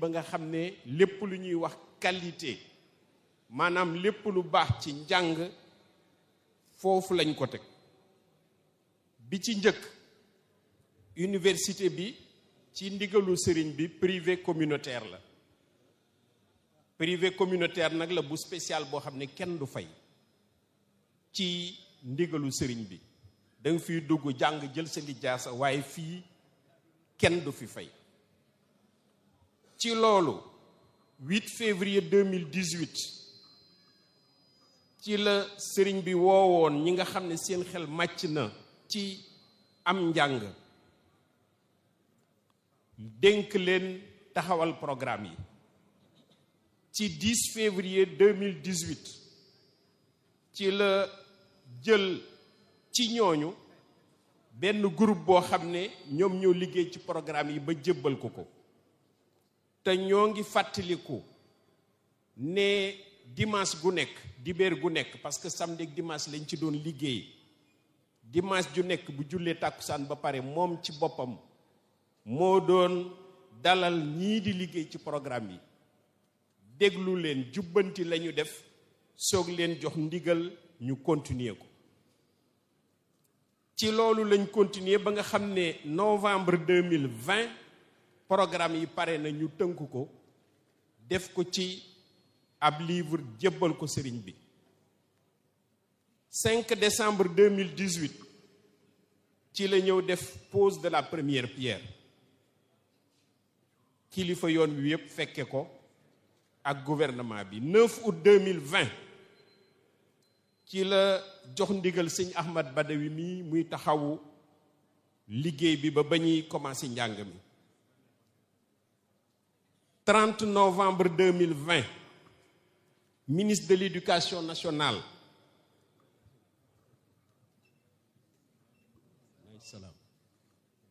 ba nga xam ne lépp lu ñuy wax qualité maanaam lépp lu baax ci njàng foofu lañ ko teg bi ci njëkk université bi ci ndigalu sëriñ bi privé communautaire la privé communautaire nag la bu spécial boo xam ne kenn du fay ci ndigalu sëriñ bi da nga fiy dugg jàng jël sa lijaasa waaye fii kenn du fi fay ci loolu 8 février 2018 ci la sëriñ bi woowoon ñi nga xam ne seen xel màcc na ci am njàng dénk leen taxawal programme yi ci 10 février 2018 ci la jël ci ñooñu benn groupe boo xam ne ñoom ñoo liggéey ci programme yi ba jébbal ko ko te ñoo ngi fàttaliku ne dimanche gu nekk dibéer gu nekk parce que samedi ak dimanche lañ ci doon liggéey dimanche ju nekk bu jullee tàkkusaan ba pare moom ci boppam moo doon dalal ñii di liggéey ci programme yi déglu leen jubbanti lañu def soog leen jox ndigal ñu continuer ko ci loolu lañ continuer ba nga xam ne novembre 2020 programme yi pare na ñu tënk ko def ko ci ab livre jébbal ko sëriñ bi 5 décembre 2018 ci la ñëw def pose de la première pierre kilifa yoon wi yépp fekke ko ak gouvernement bi 9 août 2020 ci la jox ndigal sëñ Ahmad Badawi mi muy taxawu liggéey bi ba ba ñuy commencé njàng mi 30 novembre 2020 ministre de l'éducation nationale salaam